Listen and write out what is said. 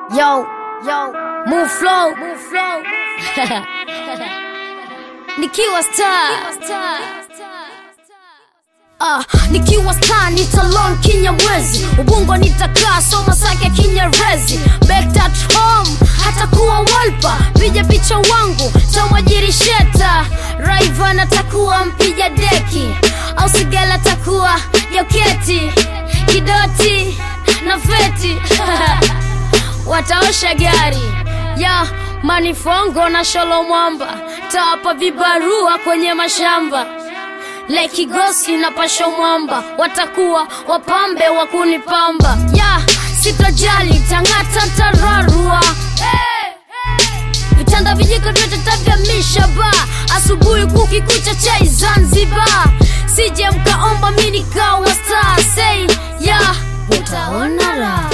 Yo, yo, move flow, move flow. Nikiwa star. Ah, nikiwa star nitalon kinyamwezi ubungo nitakaa soma sake kinyerezi back at home hata kuwa walpa piga picha wangu tamwajiri sheta raivan atakuwa mpiga deki au sigala takuwa joketi kidoti na feti wataosha gari ya manifongo na sholo mwamba tawapa vibarua kwenye mashamba lekigosi na pasho mwamba watakuwa wapambe wa kunipamba ya sitojali tang'ata tararua vitanda vijiko vyote tabia mishaba asubuhi kukikucha chai zanzibar sije mkaomba mi nikawa star sei ya utaona raha